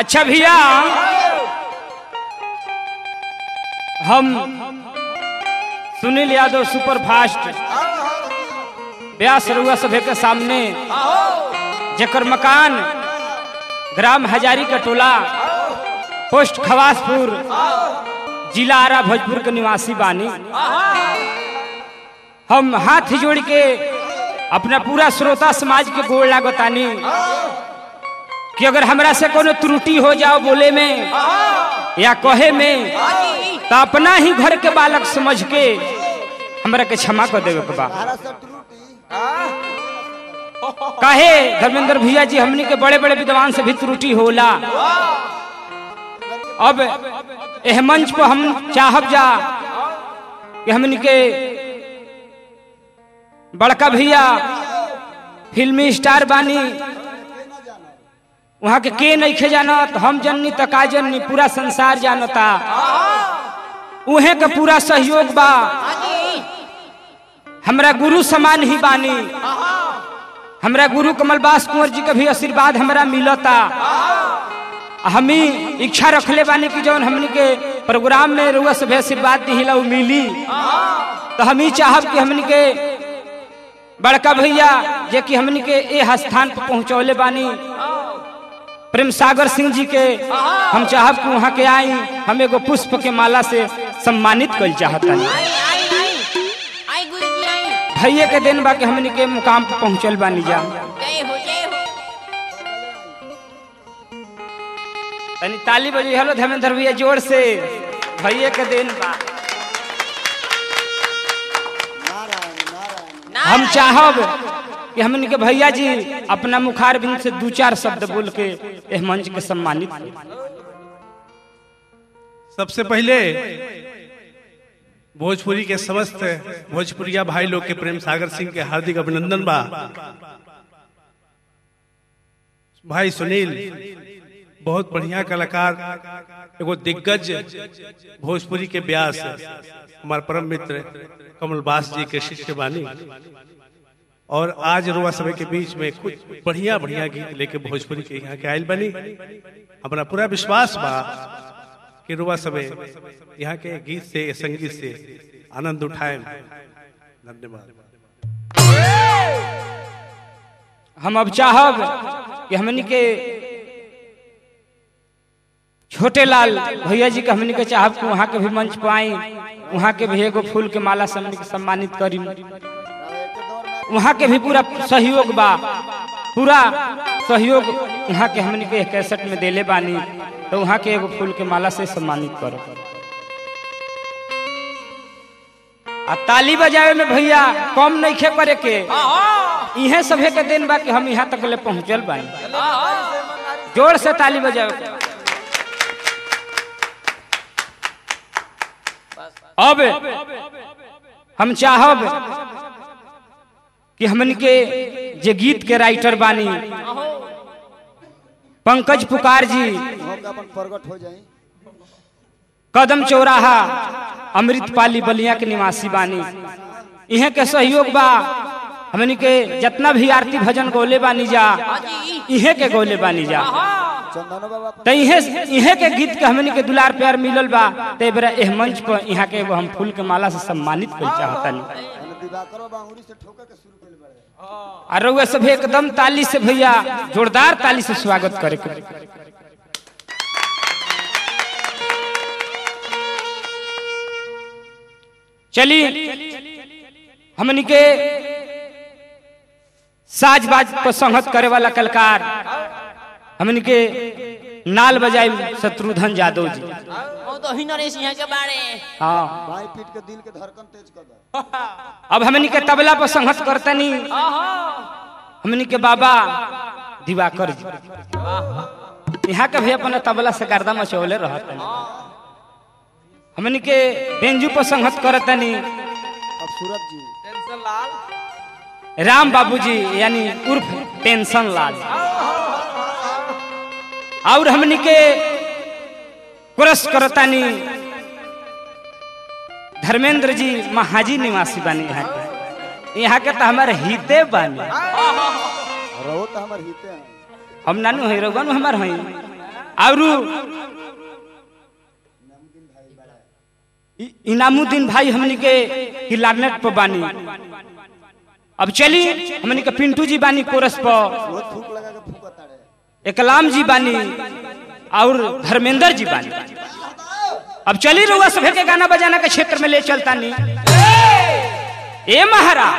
अच्छा भैया हम सुनील यादव सुपर फास्ट व्यास रउआ सभे के सामने जकर मकान ग्राम हजारी का टोला पोस्ट खवासपुर जिला आरा भोजपुर के निवासी बानी हम हाथ जोड़ के अपना पूरा श्रोता समाज के गोड़ लागतानी कि अगर हमरा से कोनो त्रुटि हो जाओ बोले में या कहे में तो अपना ही घर के बालक समझ के हमरा के क्षमा कर देवे के बा काहे धर्मेंद्र भैया जी हमनी के बड़े बड़े विद्वान से भी त्रुटि होला अब एह मंच पर हम चाहब जा कि हमनी के बड़का भैया फिल्मी स्टार बानी वहाँ के के नहीं खे जानत हम जननी त का जननी पूरा संसार जानता उहे के पूरा सहयोग बा हमरा गुरु समान ही बानी हमरा गुरु कमलबास कुंवर जी के भी आशीर्वाद हमरा मिलता हमी इच्छा रखले बानी कि जौन हमनी के प्रोग्राम में रुआ से भी आशीर्वाद दिहिला उ मिली तो हम ही चाहब कि हमनी के बड़का भैया जे कि हमनी के ए स्थान पर पहुंचौले बानी प्रेम सागर सिंह जी के हम चाहब कि वहाँ के आई हम एगो पुष्प के माला से सम्मानित कल चाहतनी आई आई आई आई गुरुजी आई भैया के दिन बा कि हमनी के मुकाम पर पहुंचल बानी जा जय हो जय हो तनी ताली बजी हेलो धर्मेंद्र भैया जोर से भैया के दिन बा हम चाहब कि हमनी के भैया जी अपना मुखार बिंद से दो चार शब्द बोल के एह मंच के सम्मानित करें। सबसे पहले भोजपुरी के समस्त भोजपुरिया भाई लोग के प्रेम सागर सिंह के हार्दिक अभिनंदन बा भाई सुनील बहुत बढ़िया कलाकार एगो दिग्गज भोजपुरी के व्यास हमारे परम मित्र कमलबास जी के शिष्य बानी और आज रुआ सभा के बीच में कुछ बढ़िया बढ़िया गीत लेके भोजपुरी के यहाँ के आयल बनी हमारा पूरा विश्वास बा कि रुआ सबे यहाँ के गीत से संगीत से आनंद उठाए धन्यवाद हम अब चाहब कि हमनी के छोटे लाल भैया जी के हमनी के चाहब कि वहाँ के भी मंच पर आई वहाँ के भी एगो फूल के माला से हमनी के सम्मानित करी वहाँ के भी पूरा सहयोग बा पूरा सहयोग वहाँ के हमनी के कैसेट में देले बानी तो वहाँ के एगो फूल के माला से सम्मानित करो आ ताली बजावे में भैया कम नहीं खे करे के इहे सभे के दिन बा कि हम यहाँ तक ले पहुँचल बानी जोर से ताली बजावे के। अब हम चाहब कि हमन के जे गीत के राइटर बानी पंकज पुकार जी अपन प्रकट हो जाए कदम चौराहा अमृतपाली बलिया के निवासी बानी इहे के सहयोग बा हमनी के जितना भी आरती भजन गोले बानी जा इहे के गोले बानी जा चंदनो बाबा अपन तो इहे इहे के गीत के हमनी के दुलार प्यार मिलल बा ते बेरा एह मंच पर यहाँ के एगो हम फूल के माला से सम्मानित कर चाहतनी एने दिवाकर बाबा अंगुरी से ठोके के शुरू कइले बाड़े और रउआ सब एकदम ताली से भैया जोरदार ताली से स्वागत करे के चली हमनी के साज बाज पर संहत करे वाला कलाकार हमनी के नाल बजाई शत्रुघ्न यादव जी वो तो ही नरेश यहाँ के बारे हाँ बाई पीट के दिल के धड़कन तेज कर दे अब हमनी के तबला पर संघर्ष करतनी हमनी के बाबा दिवाकर जी यहाँ के भी अपना तबला से गर्दा मचौले रहतनी हमनी के बेंजू पर संघर्ष करतनी अब सूरज जी राम बाबूजी यानी उर्फ टेंशन लाल और हमनी के क्रस करतानी धर्मेंद्र जी महाजी निवासी बानी यहाँ के यहाँ के तो हमारे हिते बानी रहो तो हमर हिते हैं हम नानू है रघुवन हमार हई और इ- इनामुद्दीन भाई हमनी के किलारनेट पर बानी अब चली हमनी के पिंटू जी बानी कोरस पर बहुत फूक लगा के फूका तारे एकलाम जी बानी और धर्मेंद्र जी बानी अब चली रहुआ सभे के गाना बजाना के क्षेत्र में ले चलता नहीं ए महाराज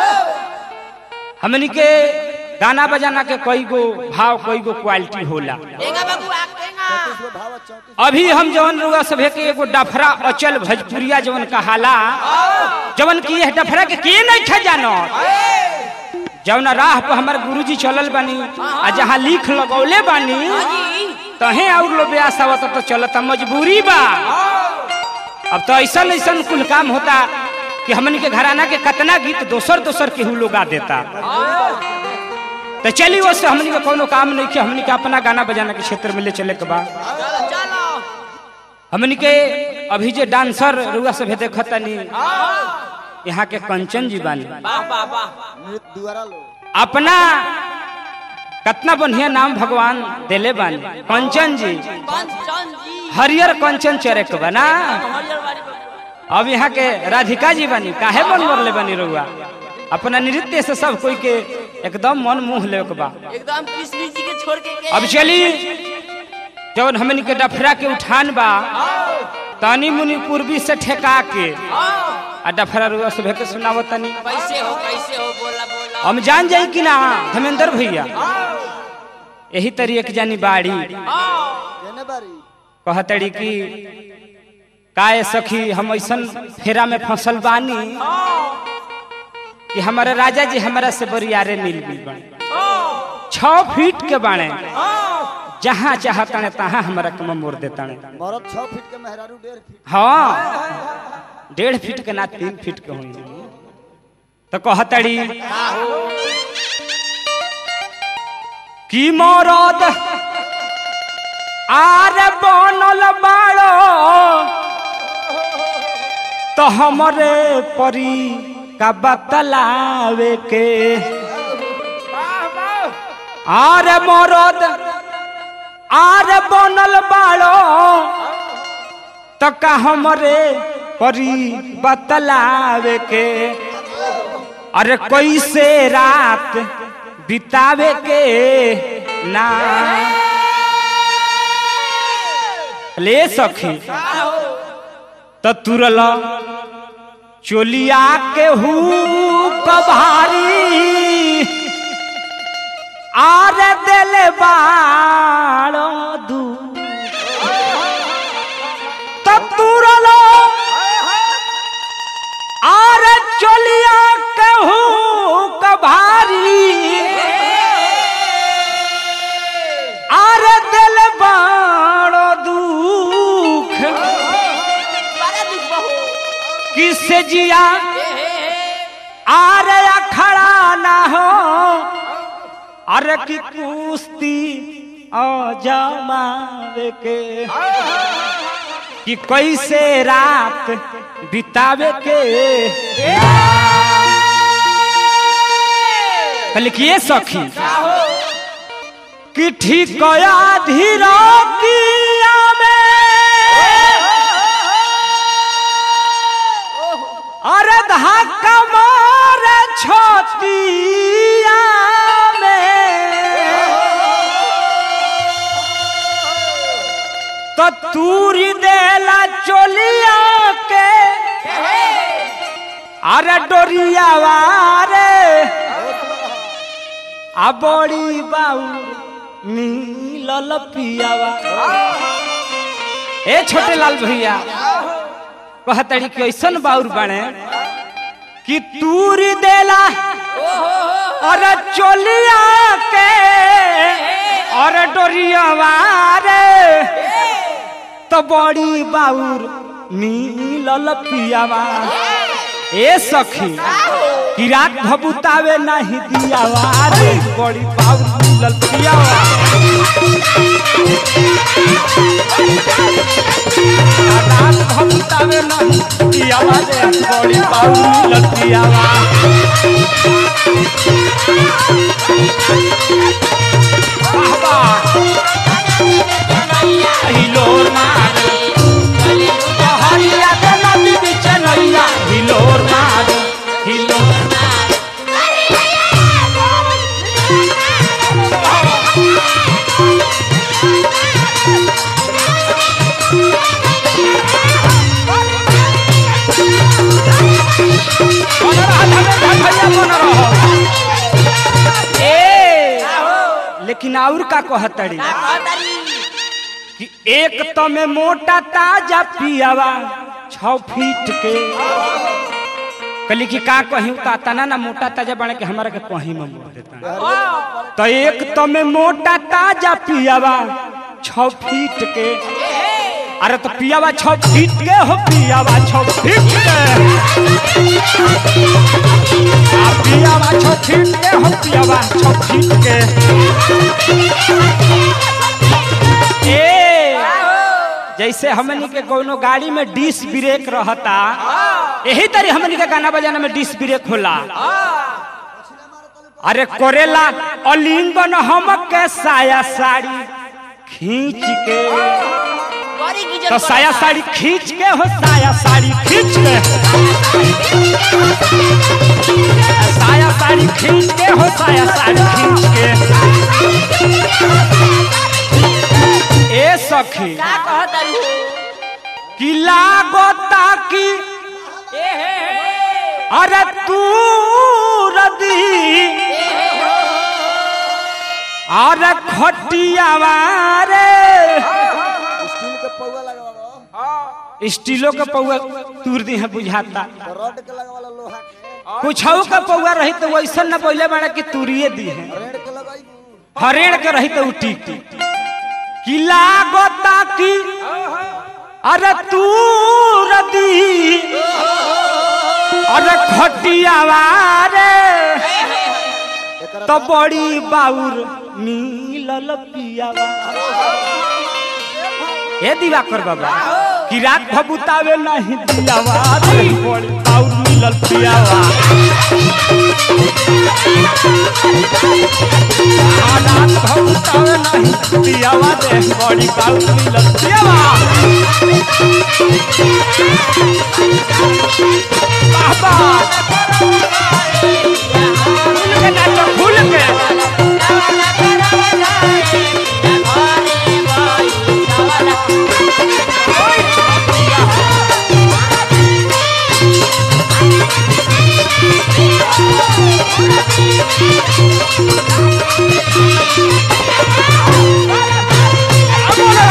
हमनी के गाना बजाना के कई गो भाव कई गो क्वालिटी होला देगा बाबू आप देगा चौतीस गो भाव चौतीस अभी हम जवन रुआ सभे के एगो डफरा अचल भोजपुरिया जवन कहाला जवन की यह डफरा के के नहीं खा जानो जवन राह पर हमार गुरुजी चलल बानी आ जहाँ लिख लगौले बानी जी तहे और लो ब्यास आवत तो चलता मजबूरी बा अब तो ऐसा ऐसा कुल काम होता कि हमन के घराना के कतना गीत दोसर दोसर केहू लोग गा देता तो चली वो से हमनी के कोनो काम नहीं कि हमनी के अपना गाना बजाना के क्षेत्र में ले चले के बा चलो चलो हमनी के अभी जे डांसर रुआ से देखता नहीं यहाँ के कंचन जी बानी वाह वाह वाह नृत्य द्वारा लो अपना कितना बढ़िया नाम भगवान देले बानी कंचन जी कंचन जी हरियर कंचन चरक बना हरियर वाली अब यहाँ के राधिका जी बनी काहे मन मरले बनी रहुआ अपना नृत्य से सब कोई के एकदम मन मुंह ले बा एकदम कृष्ण जी के छोड़ के के अब चली जवन हमनी के डफरा के उठान बा तनी मुनि पूर्वी से ठेका के आ डफरा रुआ से भेके सुनावत तनी कैसे हो कैसे हो बोला बोला हम जान जाई कि ना धर्मेंद्र भैया यही तरी एक जानी बाड़ी केने बारी कहतड़ी कि काय सखी हम ऐसन फेरा में फसल बानी कि हमारे राजा जी हमारा से बरियारे मिल गई बने छ फीट के बाणे जहाँ चाहताने तहाँ हमारा कम मोड़ देताने मरद छह फीट के मेहरारू डेढ़ फीट हाँ डेढ़ फीट के ना तीन फीट के हुई तो कहतड़ी कि मरद आर बनल बाड़ो तो हमरे परी का बतलावे के आर मरद आर बनल बाड़ो तो का हमरे परी बतलावे के अरे कैसे रात बितावे के ना ले सखी तो तुरल चोलिया के हु कभारी आर दिल बाड़ो दू तो तुरल आर चोलिया के हु कभारी आर दिल बाड़ो दुख बड़ा दुख बहु किसे जिया हे हे हे आर अखड़ा ना हो अरे की कुश्ती ओ जमावे के कि कैसे रात बितावे के लिखिए सखी कि ठीक धीरो किया में अरे धक्का मार छतिया में तो तूरी देला चोलिया के अरे डोरिया वारे आ बड़ी बाऊ नीलल पियावा ए छोटे लाल भैया कहतड़ी कि ऐसन बाउर बने कि तूरी देला अरे चोलिया के अरे डोरिया वारे तो बड़ी बाउर नीलल पियावा ए सखी कि रात भबुतावे नहीं दियावा रे बड़ी बाउर नीलल पियावा रात भबुतावे नहीं दियावा रे बड़ी बाउर नीलल पियावा वाह वाह लेकिन और का कहतड़ी का कहतारी कि एक तो में मोटा ताजा पियावा छ फीट के कली कि का कहीं ता तना ना मोटा ताजा बने के हमारा के कहीं में मोड़ देता तो एक तो में मोटा ताजा पियावा छ फीट के अरे तो पियावा छ फीट के हो पियावा छ फीट के आ पियावा छ फीट के हो पियावा छ फीट के ए जैसे हमनी के कोनो गाड़ी में डिस ब्रेक रहता यही तरह हमनी के गाना बजाना में डिस ब्रेक होला अरे कोरेला अलिंगन हम के साया साड़ी खींच के बड़ी की तो साया साड़ी खींच के हो साया साड़ी खींच के साया साड़ी खींच के हो साया साड़ी खींच के ए सखी का कहतारी हो कि लागोता कि ए हे हे अरे तू रदी अरे खटियावा रे स्टील के पौवा लगावा स्टीलो के पौआ तूर दी है बुझाता रड के लगावा लोहा के कुछ का पौआ रही तो वैसा न बोले बड़ा कि तूरिए दी है रेड के लगाई हरेण के रही तो टीक टीक कि लागोता कि अरे तू रदी अरे खटियावा रे एकरा तो बड़ी बाउर मिलल पियावा ए दिवाकर बाबा कि रात भबुतावे नहीं दियावा रे बड़ी बाउर मिलल पियावा आ रात भबुतावे नहीं दियावा रे बड़ी बाउर मिलल पियावा बाबा खुल के नाचो खुल के अब बोलो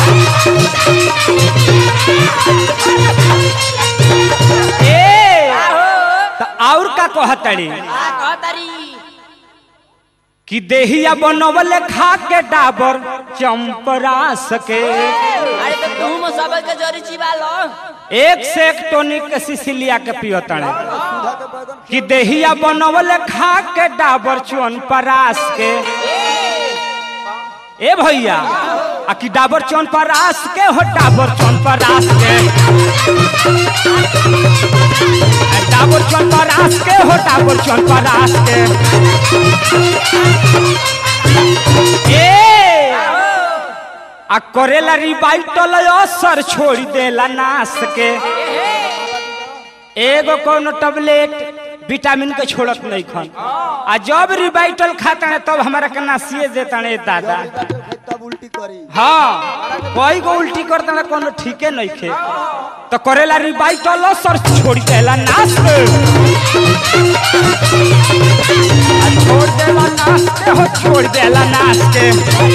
ए तो और का कहतड़ी का कहतारी कि देहिया बनवले खा के डाबर चंपरा सके अरे तो तुम सब के जरी चिबा लो एक से एक टोनिक के सिसिलिया के पियतड़े सुधा के बैगन कि देहिया बनवले खा के डाबर चौन परास के ए भैया आ कि डाबर चौन परास के हो डाबर चौन परास के आ डाबर चौन परास के हो डाबर चौन परास के ए आ करेला रिवाइटल असर छोड़ देला नास के एगो कोनो टैबलेट विटामिन के छोड़त नहीं खन आ जब रिवाइटल खाता है तब हमारा के नासिए देता है दादा तब उल्टी करी हाँ कोई को उल्टी करता है कोनो ठीके नहीं खे तो करेला रिवाइटल असर छोड़ देला नास के आ छोड़ देला नास के हो छोड़ देला नास के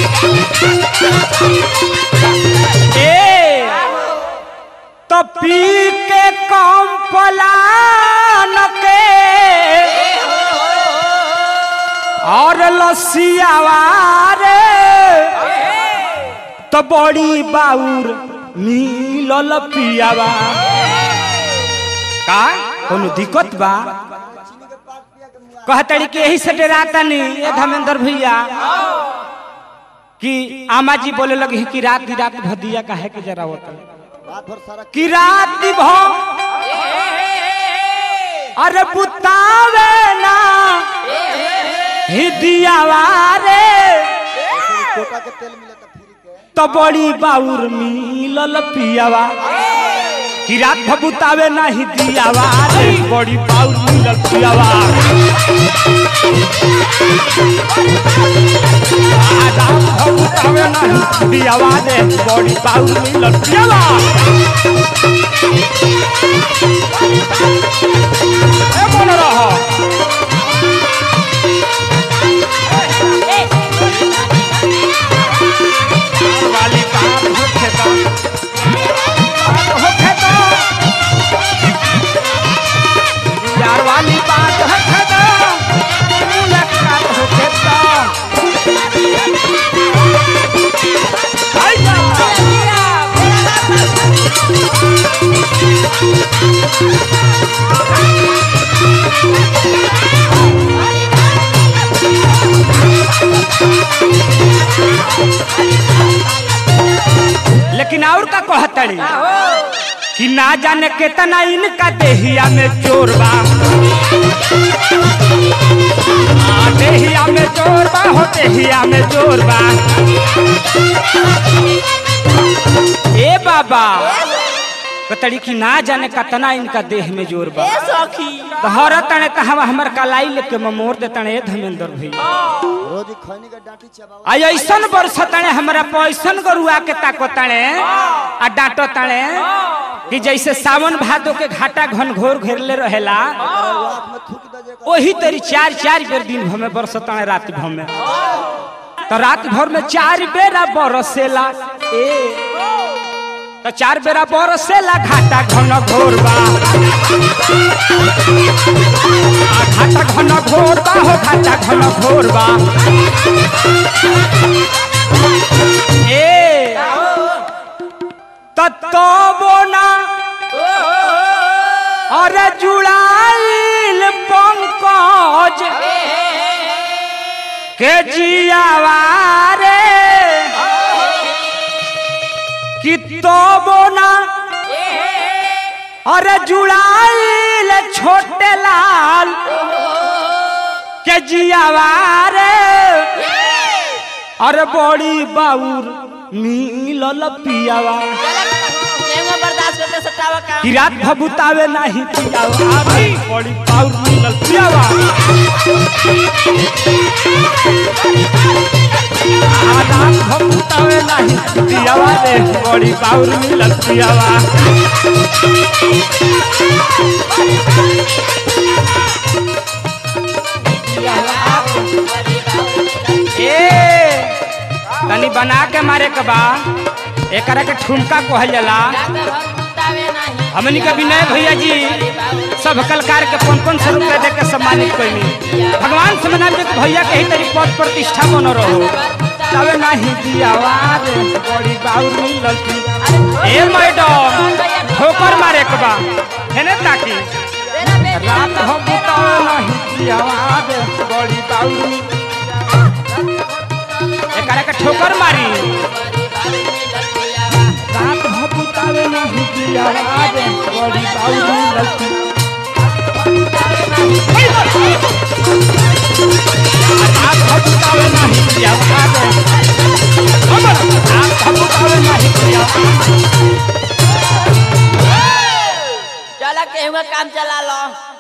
ए तो पी के कम पलान के और लसियावा रे तो बड़ी बाउर मिलल पियावा का कोनो दिक्कत बा कहतड़ी कि यही से डराता नहीं ये धर्मेंद्र भैया कि आमा जी बोले लगे कि रात ही रात भदिया काहे के जरा होता रात भर सारा कि रात भ अरे बुतावे ना हिदियावा रे कोटा के तेल मिलता फ्री के तो बड़ी बाउर मिलल पियावा कि रात भ बुतावे ना हिदियावा रे बड़ी बाउर मिलल पियावा आ रात भ बुतावे ना हिदियावा रे बड़ी बाउर मिलल पियावा ए मन रह लेकिन और का कहतड़ी कि ना जाने केतना इनका देहिया में चोर बा आ, देहिया में चोर बा हो देहिया में चोर बा ए बाबा कतड़ी की ना जाने कतना इनका देह में जोर बा ए सखी हर तने कहवा हमर कलाई लेके ममोर दे तने ए धर्मेंद्र भैया रोजी खैनी का डांटी चबाओ आ ऐसन बरस तने हमरा पैसन गरुआ के ताको तने आ डांटो तने कि जैसे सावन भादो के घाटा घन घोर घेरले रहेला आँख में थूक दे जे वही तेरी चार चार बेर दिन भर में बरस तने रात भर में तो रात भर में चार बेरा बरसेला ए तो चार बेरा बरसेला घाटा घन घोर बा आ घाटा घन घोर बा हो घाटा घन घोर बा ए तत्तो ना अरे जुड़ाइल पंकज के जियावा रे कि तो ना अरे जुड़ाइल छोटे लाल के जियावा रे अरे बड़ी बाउर मिलल पियावा केहू बर्दाश्त करते सटावा काम कि रात भबुतावे नहीं पियावा रे बड़ी बाउर मिलल पियावा आ रात भबुतावे नहीं पियावा रे बड़ी बाउर मिलल पियावा ए तनी बना के मारे के बा एकरा के ठुमका कहल जाला हमनी के विनय भैया जी सब कलाकार के पन पन सौ रुपया दे के सम्मानित कैनी भगवान से मना के भैया के ही तरी पद प्रतिष्ठा बन रहो तबे नहीं दियावा रे बड़ी बाउर मिलल की ए मैडम ठोकर मारे के बा हेने ताकी रात हो बुतावे नहीं दियावा रे बड़ी बाउर मिलल एकरा के ठोकर मारी रात भपुतावे नहीं दियावा रे बड़ी बाउर मिलल की रात भपुतावे नहीं दियावा रे हमर रात भपुतावे नहीं दियावा चला केहू काम चला लो